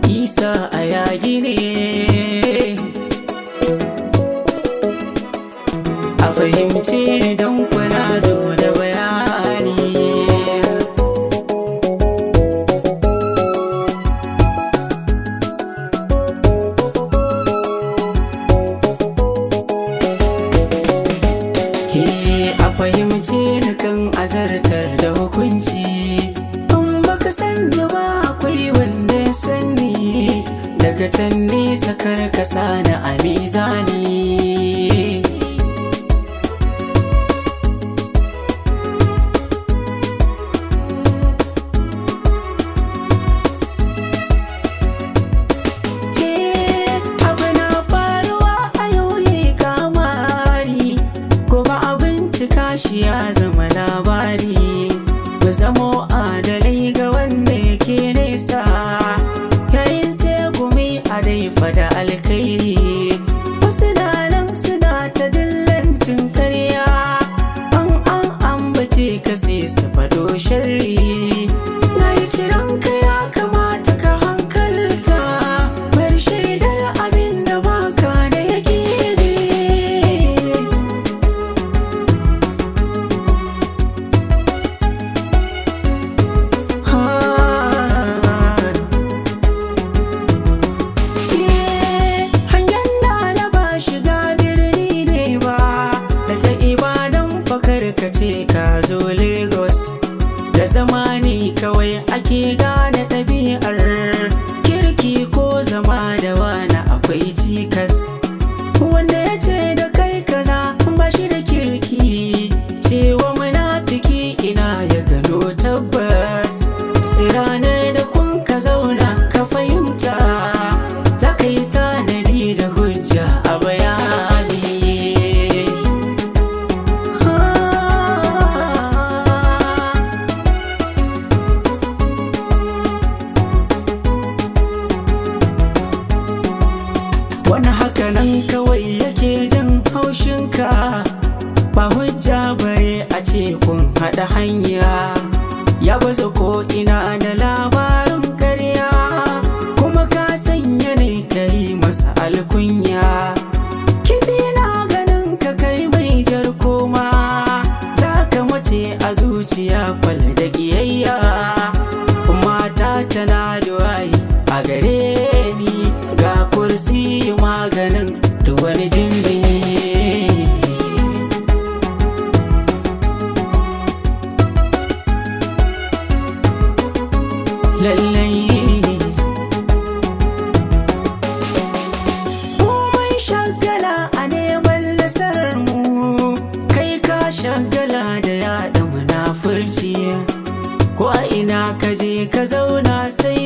isa a yagi ne a fahimce ni don kuna zo da bayani He a fahimce ni kan azartar da hukunci in baka san da ba akwai wanda ya sani daga can nesa kar ka sani a mizani abu na faruwa a yau ne kamari gobe abin cika shi ya zama labari mu zamo adalai ga wanda yake nesa yayin sai gumi a dai fada alkairi wasu na nan suna ta dillancin karya an an ambace ka sai su fado sharri na yi kiran ka ya kamata ka hankalta bar shaidar abin da baka da yake Hangen da na ba shiga birni ne ba daga ibadan fakar ka ce ka zo Lagos da zamani kawai ake gane ɗabi'ar kirki ko zama da wani akwai cikas wanda ya ce da kai kaza ba shi da kirki cewa munafiki ina ya gano tabbas sai ranar da kun ka zauna ka fahimta za ka yi tanadi da hujja a bayani wani haka nan kawai yake jin haushinka ba hujja bare a ce kun haɗa hanya ya baza ko ina da labarin karya kuma ka sanya ne ka yi masa alkunya kifi na ganin ka kai mai jar koma za ka mace a zuciya fal da ƙiyayya mata tana da wayi a gare ni ga kursi maganin da wani jimbi lallai Komai shagala a neman nasarar mu kai ka shagala da yaɗa munafurci ko a ina ka je ka zauna sai